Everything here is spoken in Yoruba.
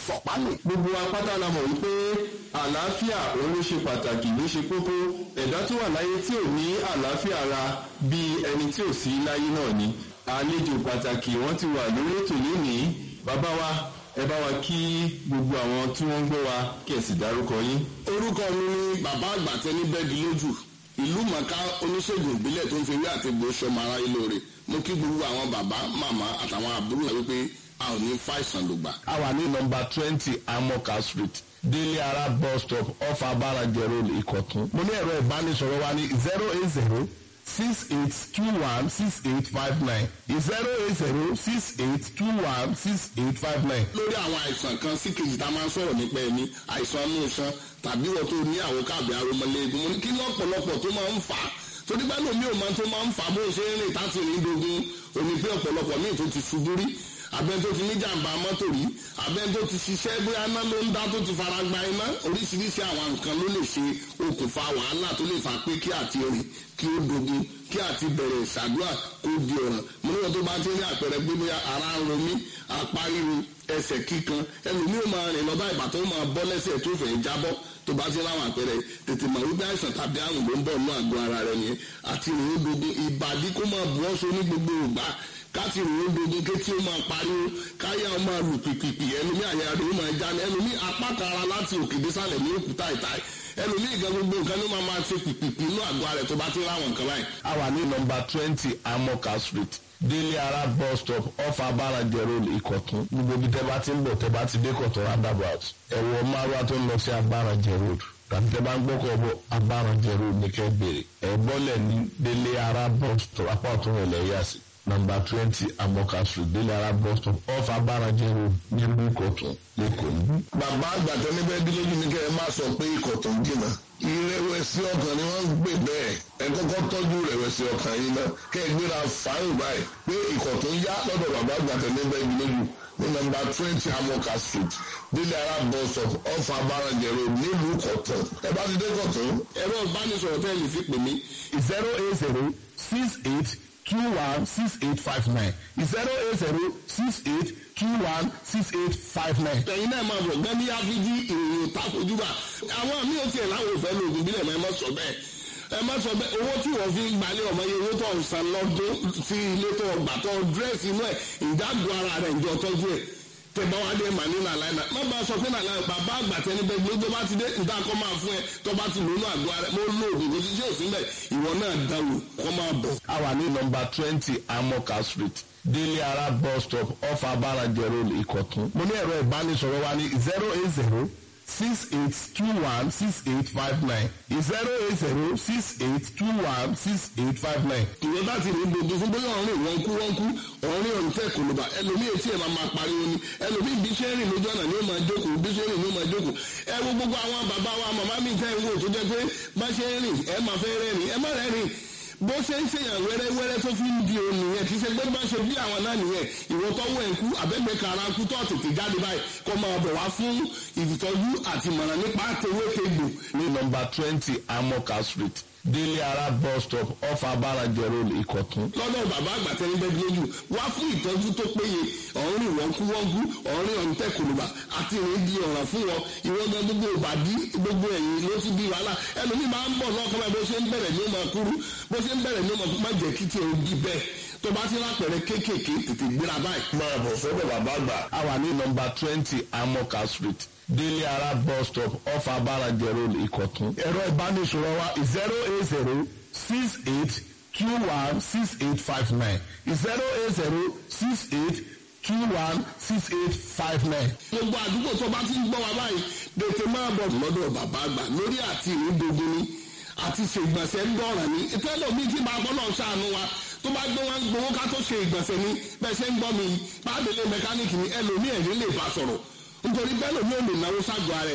fọ̀pánù. gbogbo apáta la mọ̀ wípé àlàáfíà òun ló ṣe pàtàkì ló ṣe kókó ẹ̀dá tó wà láyé tí ò ní àlàáfíà ara bíi ẹni tí ò sí láyé náà ni àlejò pàtàkì wọ́n ti wà lórí ètò lónìí bàbá wa ẹ bá wa kí gbogbo àwọn tí wọ́n ń gbọ́ wa kí ẹ sì dárúkọ yín. orúkọ mi ni bàbá àgbàtẹ ní bẹ́ẹ̀dì lójú ìlú mọ̀ká oníṣègùn ìbílẹ̀ tó ń fi ewé àti egbò ṣọmọ aráyé lóore mo kí gbogbo àwọn bàbá màmá àtàwọn àbúrò rẹ wípé a ò ní fàìsàn lògbà. a wà ní nọmba twenty amoka street délé ara bus stop off abarajẹ road ìkọ̀tún. mo ní ẹ̀rọ ìbánisọ̀rọ̀ wa ní zero eight zero six eight two one six eight five nine zero eight zero six eight two one six eight five nine. lórí àwọn àìsàn kan sí kejì tá a máa ń sọ̀rọ̀ nípa ẹni àìsàn inú iṣan tàbí wọ́n tó ní àwọn káàbì aromọléegun mo ní kí lọ́pọ̀lọpọ̀ tó máa ń fà á torí bá lómi ò máa tó máa ń fà á bó ṣe ń rìn táti rìn dogun òní pé ọ̀pọ̀lọpọ̀ míì tó ti ṣubú rí abẹ́ni tó ti ní jàǹbá mọ́tò rí abẹ́ni tó ti ṣiṣẹ́ bóyá iná ló ń dá tó ti fara gba iná oríṣiríṣi àwọn nǹkan ló lè ṣe okùnfà wàhálà tó lè fà pé kí àti rìn kí ó dogun kí àti bẹ̀rẹ̀ ìṣàdúrà kó di ọ̀ràn mo níwọ̀n tó bá ti ní àpẹẹrẹ pé bóyá ara ń ro mí apá ríro ẹsẹ̀ kíkan ẹlòmíì ó máa rìn lọ́ba ìgbà tó máa bọ́ lẹ́sẹ̀ tó fẹ́ jábọ́ tó bá ti láwọn àpẹẹrẹ tètè mọ̀ wípé àìsàn tàbí àrùn ló ń bọ̀ nínú àgọ́ ara rẹ̀ yẹn àti ìrìn dogun ìbàdí kó máa bu ọ́ so ní gbogbo ìgbà káti ìrìn dogun kétí ó máa pariwo káyà ó máa lù pìpìpì ẹlòmíì àyà rẹ̀ ó máa já ní ẹlòmíì apá kara láti òkè désàlẹ̀ ní òkúta ìta ẹlòmíì gan gbogbo nǹkan ló máa máa ṣe pìpìpì inú àgọ́ ara rẹ̀ tó bá ti láwọn nǹkan báyìí. a wà ní nọmba twenty amoka street délé ara bus stop off abarajẹ road ìkọ̀tún gbogbo ibi tẹ́ bá ti ń bọ̀ tẹ́ bá ti dé kọ̀tún roundabout ẹ̀wọ̀ márùwá tó ń lọ sí abarajẹ road tàbí tẹ́ bá ń gbọ́kọ̀ bọ̀ abarajẹ road ní kẹ́ bèrè ẹ̀ bọ́lẹ̀ ní délé ara bus stop apá ọ̀tún rẹ̀ lẹ́yà sí nọmba twenty amoka street délé ara bus stop off abarajẹ road nílùú ìkọ̀tún lẹ́kọ̀ọ́ níbí. bàbá àgbàtọ́ níbẹ̀ bí lójú ní kẹ́ ẹ má sọ pé ikọ̀ tó ń jìnnà ìrẹ̀wẹ̀sì ọkàn ni wọ́n ń gbé bẹ́ẹ̀ ẹ kọ́kọ́ tọ́jú ìrẹ̀wẹ̀sì ọkàn yìí náà kẹ́ ẹ gbéra fáyìn báyìí pé ikọ̀ tó ń yá lọ́dọ̀ bàbá àgbàtọ́ níbẹ̀ bí lójú ní nọmba twenty amoka street délé ara bus stop off abarajẹ road nílùú kọ̀tún ẹ bá ti dé kọ̀tún. ẹ̀rọ ìbánisọ̀rọ̀ tẹ́ ẹ lè fi pè mí zero eight zero six eight two one six eight five nine zero eight zero six eight two one six eight five nine. ẹ̀yin náà máa bọ̀ gbẹ́ ní áfíjí ìròyìn takojúbà àwọn mi ò tiẹ̀ láwọn òfẹ́ lóògùn bílẹ̀ mọ́ ẹ má sọ bẹ́ẹ̀ ẹ má sọ bẹ́ẹ̀ owó tí wọ́n fi ń gbalẹ̀ ọmọ yẹn owó tó ń san lọ́dún sí ilé tó gbà tó dírẹ́sì inú ẹ̀ ìdágùn ara rẹ̀ ìjọ tọ́jú ẹ̀ tẹ̀bá wa dé mà ní nàlàyé náà má bàa sọ pé nàlàyé bàbá àgbà tẹni bẹ́ẹ̀ gbé tó bá ti dé níta kọ́ máa fún ẹ tó bá ti lónú àgọ́ rẹ mo lo oògùn kò sí sí òsín bẹ́ẹ̀ ìwọ náà dáwò kọ́ máa bọ̀. a wà ní nọmba twenty amoka street délé ara bus stop off abarajẹ road ìkọ̀tún. mo ní ẹ̀rọ ìbánisọ̀rọ̀ wa ní zero eight zero six eight two one six eight five nine zero eight zero six eight two one six eight five nine. ìwé bá ti rí gbogbo fún bóyá ọ̀rìn wọn kú wọn kú ọ̀rìn ọ̀rìn tẹ̀ kò ló bá ẹlòmíì etí ẹ̀ máa máa pariwo ni ẹlòmíì bí ṣe ń rìn lójú ọ̀nà ni ó máa jókòó bí ṣe ń rìn ni ó máa jókòó ẹ wo gbogbo àwọn bàbá wa màmá mi tẹ́ ń wò tó jẹ́ pé bá ṣe ń rìn ẹ máa fẹ́ rẹ́rìn ẹ má rẹ́rìn bó ṣe ń ṣèyàn wẹ́rẹ́wẹ́rẹ́ tó fi ń di òun nìyẹn kì í ṣe pé bá ṣe bí àwọn náà nìyẹn ìwọ tọ́wọ́ ẹ̀ ń kú abẹ́gbẹ́ kara ń kú tó tètè jáde báyìí kó máa bọ̀ wá fún ìtọ́jú àti ìmọ̀ràn nípa tewétegbò ní nọmba twenty amoka street délé ara bus stop off abarajẹ road ìkọ̀tún. lọ́dọ̀ bàbá àgbà tẹ́ni bẹ́ẹ̀ lójú wá fún ìtọ́jú tó péye ọ̀rìn wọ́nkúwọ́nkú ọ̀rìn ọ̀ǹtẹ̀ kòlùbà àti ìrìn di ọ̀ràn fún wọn ìwọ́n gan gbogbo ìbàdí gbogbo ẹ̀yìn ló ti di wàhálà ẹlòmíì máa ń bọ̀ lọ́kàn báyìí bó ṣe ń bẹ̀rẹ̀ ní ọmọ kúrú bó ṣe ń bẹ̀rẹ̀ ní ọmọ má jẹ́ kí tiẹ̀ di bẹ́ẹ̀ tó bá ti lápẹ̀rẹ̀ kéékèèké tètè gbéra báyìí. máa bọ̀ sọ́dọ̀ bàbá àgbà. a wà ní nọmba twenty amoka street délé ara bus stop off abarajẹ road ìkọ̀tún. ẹ̀rọ ìbánisọ̀rọ̀ wa zero eight zero six eight two one six eight five nine zero eight zero six eight two one six eight five nine. gbogbo àdúgbò tó bá ti ń gbọ́ wa báyìí tètè máa bọ̀ lọ́dọ̀ bàbá àgbà lórí àti ìrúdogun ni àti ṣe ìgbọ̀nsẹ̀ ń dọ̀ràn ní ìtẹ́lẹ̀ mi ti máa gbọ́ náà ṣàánú wa tó bá gbé wọn gbowó ká tó ṣe ìgbọ̀nsẹ̀ ni bẹ́ẹ̀ ṣe ń gbọ́ mi pàdélé mẹkáníìkì ni ẹlòmíì ẹ̀rí lè bá sọ̀rọ̀ nítorí bẹ́ẹ̀ lòmíì ò lè náwó ságọ́ ara ẹ̀